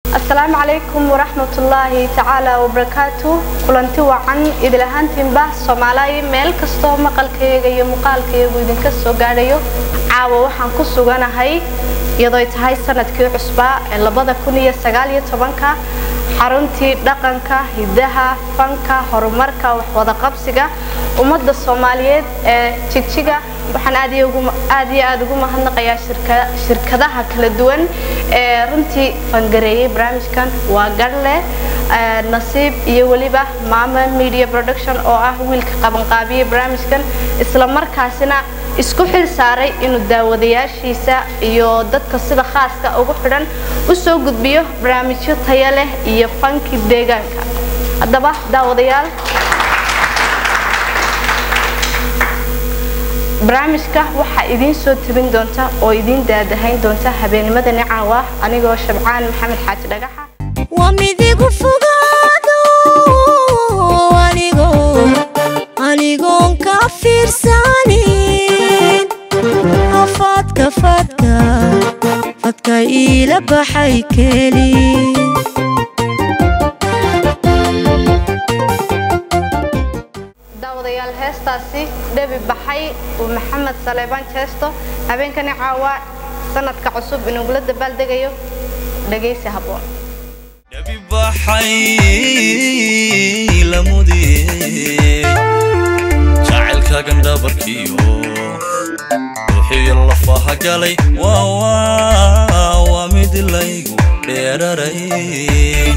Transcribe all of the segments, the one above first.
asalaamu calaykum waraxmatullaahi tacaala wabarakaatu kulanti wacan idil ahaantiinba soomaaliya meel kastoo maqalkayaga iyo muuqaalkayagu idinka soo gaadhayo caawa waxaan ku suganahay iyadooy tahay sanadkii cusbaa ee labada kun iyo sagaal iyo tobanka xaruntii dhaqanka hidaha fanka horumarka waxwadaqabsiga ummadda soomaaliyeed ee jigjiga waxaan aad iyo aad ugu mahadnaqayaa shirkadaha kala duwan ee runtii fangareeyey barnaamijkan waa garle nasiib iyo weliba maama media production oo ah wiilka qabanqaabiyey barnaamijkan isla markaasina isku xil saaray inuu daawadayaashiisa iyo dadka sida khaaska ugu xidhan u soo gudbiyo barnaamijyo taya leh iyo fanki deegaanka haddaba daawadayaal barnaamijka waxaa idiin soo tabin doonta oo idiin daadahayn doonta habeennimadani caawa anigoo shabcaan maxamed xaaji dhagaxa waa midigu fogaado anigoon ka fiirsanin afaadka fadka fadka iila baxay keli daawadayaal heestaasi dhebi baxay uu maxamed saleebaan jeesto habeenkani caawa sanadka cusub inugula dabaaldegayo dhegaysi habboon dhabi baxay lamudiyey jacaylka gandhabarkiyo ruuxiyo lafaha galay waa mid laygu dheeraray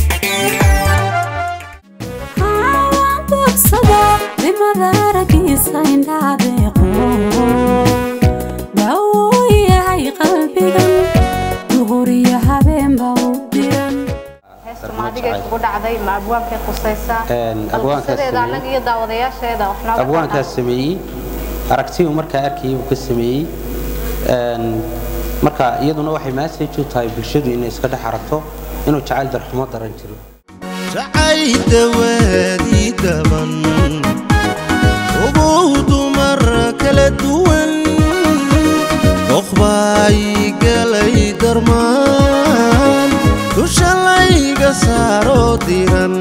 bawyahay qalbigan duhuriyo habeenba u diran heestu maadigay kugu dhacday ma abwaankay qusaysaa abwaankaas qisadeeda sameeyey. annaga iyo daawadayaasheeda wax nooga abwaankaas sameeyey aragtiyu markaa arkayay buu ka sameeyey Een, marka iyaduna waxay message u tahay bulshadu inay iska dhex aragto inuu jacayl darxumo daran jiro jacayda waadii daban ugow dumar kala duwan doqbay galay darmaan dusha layga saaro diran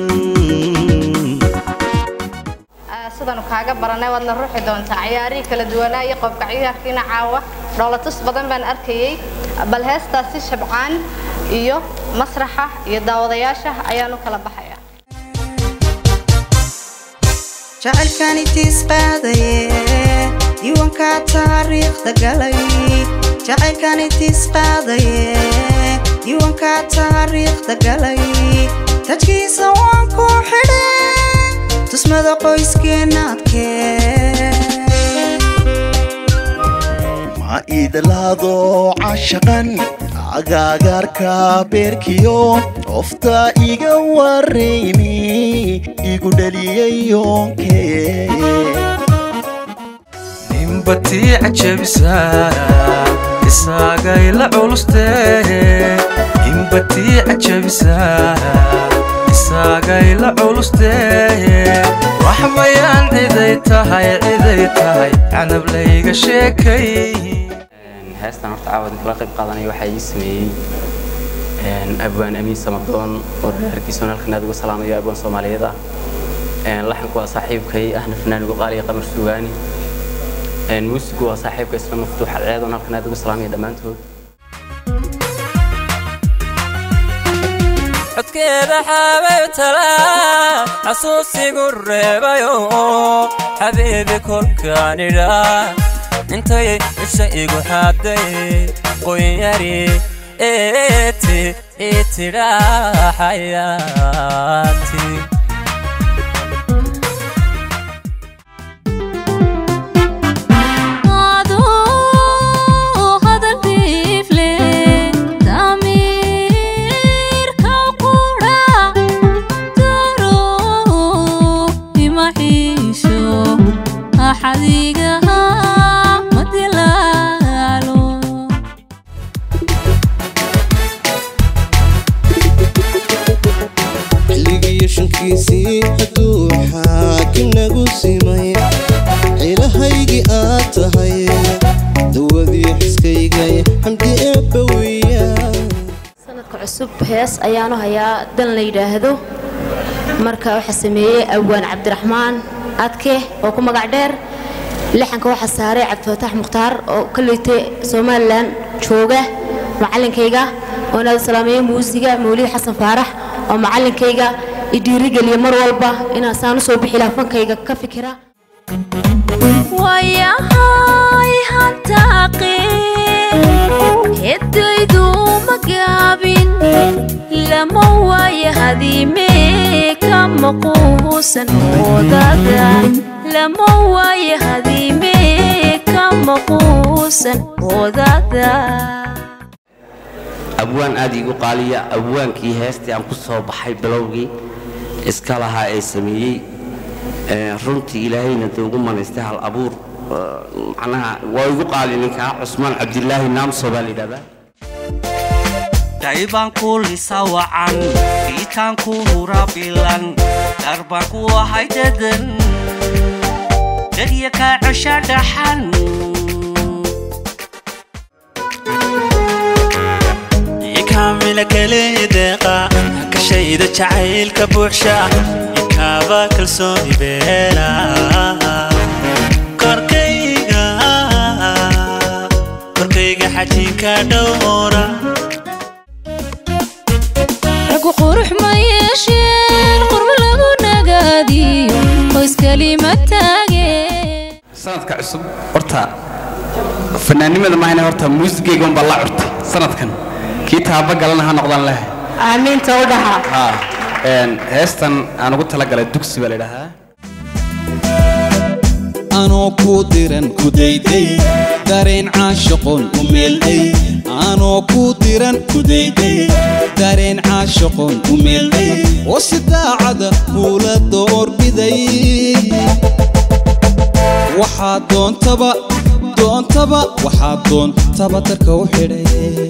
Ah, sidanu kaaga baranay waadna ruuxi doontaa ciyaarihii kala duwanaa iyo qobka ciyaarkiina caawa dhoolatus badan baan arkayey bal heestaasi shabcaan iyo masraxa iyo daawadayaasha ayaan u kala baxaya jacaylkani tiisqaadaye diiwaanka taariikhda galay jacaylkani tiisqaadaye diiwaanka taariikhda galay tajkiisa waan ku xidhe tusmada qoyskeenaadkee ma idlaado cashaqan agaagaarka beerkiyo qofta iga waraymi igu dhaliyay yoonkee nimbatii cajabisaa isaagay la culustee nimbatii cajabisaa isaagay la culustee wax mayaan ciday tahay ciday tahay canab layga sheekay heestan horta caawad kala qayb qaadanaya waxaa ii sameeyey een, abwaan amiin samadoon oo reerkiisoon halkan aad uga salaamayo abwaan soomaaliyeed ah Een, laxanku waa saaxiibkay ahna fanaanigu qaaliya qamar sugaani Een, muusigu waa saaxiibka isla maftuux alceed oon halkan aad uga salaamaya dhammaantood codkeeda xaabay talaa xasuusigu reebayo xabiibi kolkaanidha intay isha igu xaaday qoyari eeti itidhaa xayaati adoo hadal dhiifle damiirka qudha daro imaxiisho axadigaha madilaalo xilligiyo shankiisii hadduu xaakim nagu simay cilahaygii aad tahay dawadii xiskaygay xamdi eebbawiya sanadka cusub hees ayaanu hayaa dan la yidhaahdo marka waxaa sameeyey awaan cabdiraxmaan adke oo ku magac dheer lixanka waxaa saaray cabdifataax mukhtaar oo ka liitay somalilan jooga macallinkayga oon aad salaameeye muusiga mawlid xasan faarax oo macallinkayga i dhiirigeliya mar walba inaan saan usoo bixi laha fankayga ka fikira wayahay hantaaqe hedaydu ma gaabin lama waaya hadiime ka maquusan oodada lama waaya hadiime ka maquusan oodada abwaan aad iigu qaaliya abwaankii heestii aan ku soo baxay bilowgii iska lahaa ee sameeyey ee, runtii ilaahayna dee ugu manaystay hal abuur ee, macnaha waa igu qaali ninkaa cusmaan cabdilaahi naamso baa la yidhahdaa daybaan ku lisa wacan fiitaan ku hura bilan darbaan ku ahay dadan dadya kaa cesha dhaxan ikamila kaleedeeqa kashayda jacaylka buuxsha ikaaba kalsooni beela korkayga korkayga xajiinka dhowra ragu qurux ma yeesheen qurbo lagu nagaadiyo qoys kalima taageen sanadka cusub horta fanaanimada mahayna horta muusigayga unbaa la curtay sanadkan kii taaba galana ha noqdaan leh aamiinta u dhaha ha een, heestan aan ugu talagalay dugsi baa la idhahaa anoo ku diran ku dayday dareen caashaqoon u meelday anoo ku diran ku dayday dareen caashaqoon u meelday oo si daacada kula doorbiday waxaa doontaba doontaba waxaa doontaba darka u xidhay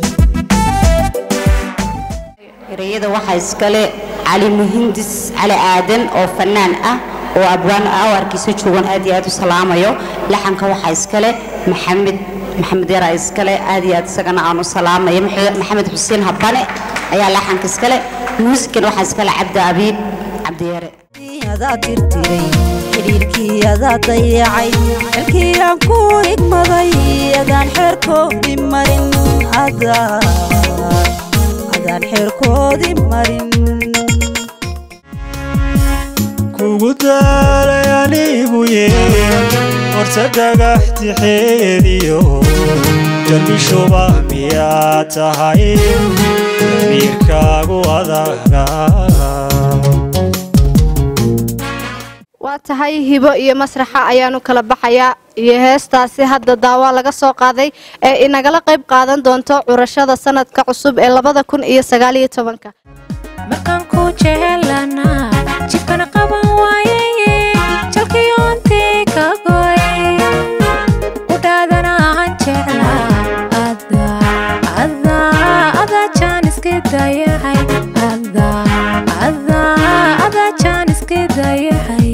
ereyada waxaa iskale cali muhindis cali aadan oo fannaan ah oo abwaan ah oo arkiisa joogan aad iyo aad u salaamayo laxanka waxaa iskale maxamed maxamed yaraa iskale aad iyo aad isagana aan u salaamayo Max- maxamed xuseen habane ayaa laxanka iskale muusikan waxaa iskale cabdi abiib cabdiyare adaa tirtiray xidhiirkii adaa dayacay xilkii aan ku igmaday adaan xeerkoodii marin adaa adaan xeerkoodii marin kugu daalay anigu yee horta dhagax tixeediyo jarbishuba miyaa tahay damiirkaagu adaga waa tahay hibo iyo masraxa ayaanu kala baxayaa iyo heestaasi hadda daawaa laga soo qaaday ee inagala qayb qaadan doonto curashada sanadka cusub ee labada kun iyo sagaaliyo tobanka markaan ku jecelana jibkana qaban waayaye jalkiyoontii ka goy udhaadana aan jeclaa ada ada ada jaan iska dayaxay ada ada ada jaan iska dayaxay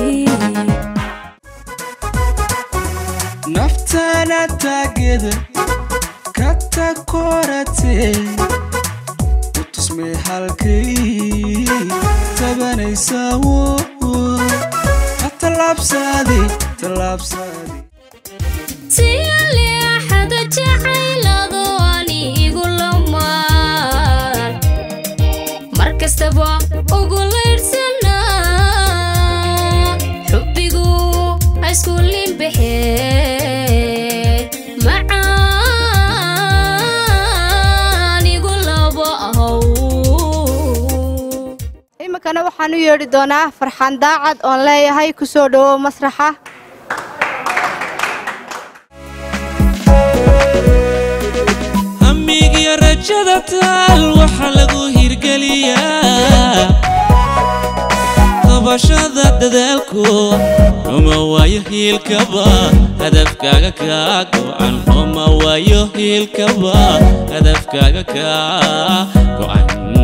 naftana taageda ka takoratee u tusmay halkay tabanaysaa wo ha tallaabsaade tallaabsaade siyaaleexada jacaylado anigu lamaan mar kastaba ugu laydhsanaa xubbigu haysku limbaxee macaanigu laba ahow iminkana waxaan u yeedhi doonaa farxaan daacad oon leeyahay ku soo dhowow masraxa hamigiyo rajada taal waxaa lagu hirgeliyaa qabashada dadaalku uma waayo hiilkaba hadafkaaga kaa go'an uma waayo hiilkaba hadafkaaga kaa go'an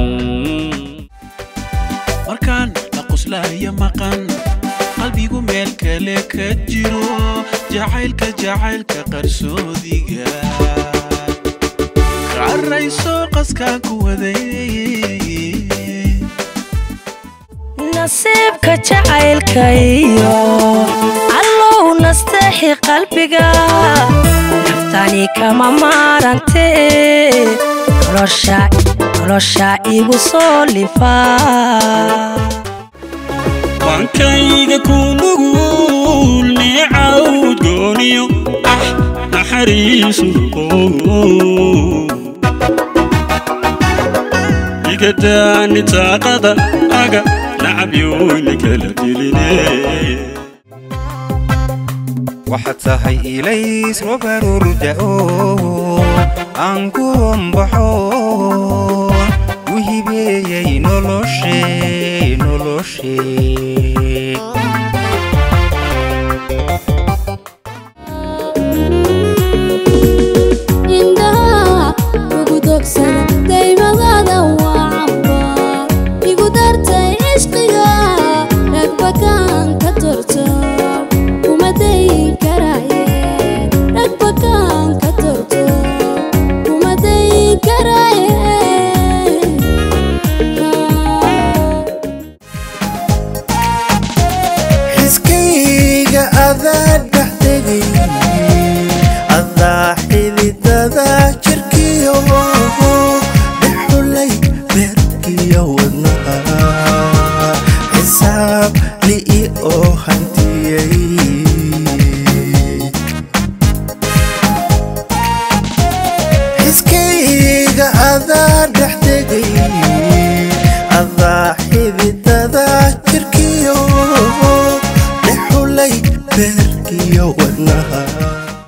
markaan la qoslaayo maqan qalbigu meel kale ka jiro jacaylka jacaylka qarsoodiga kaa rayso qaskaan ku waday nasiibka jacaylkayo allow nasteexi qalbiga naftani kama maarante nolosha nolosha igu soo lifaa waankayga ku nugul neecawd gooniyo ah naxariisu igadaani taaqada aga nacabyoyna kala diline waxaad tahay ilays robarurda'o aan ku hombaxo u hibeeyey noloshe noloshe indhaha ugu dogsada daymadaada waa camba igu dartay cishqiga dhagbakaan ka torto kuma dayin karaye dhagbakaan ka torto kuma dayin karaye xiskayga adaa dhexdegay adaa xididada jirkiyo dhexulay beerkiyo wadnaha xisaab li'i oo hantiyey xiskayga adaa dhexdegay adaa xididada jirkiyo dhexulay beerkiyo wadnaha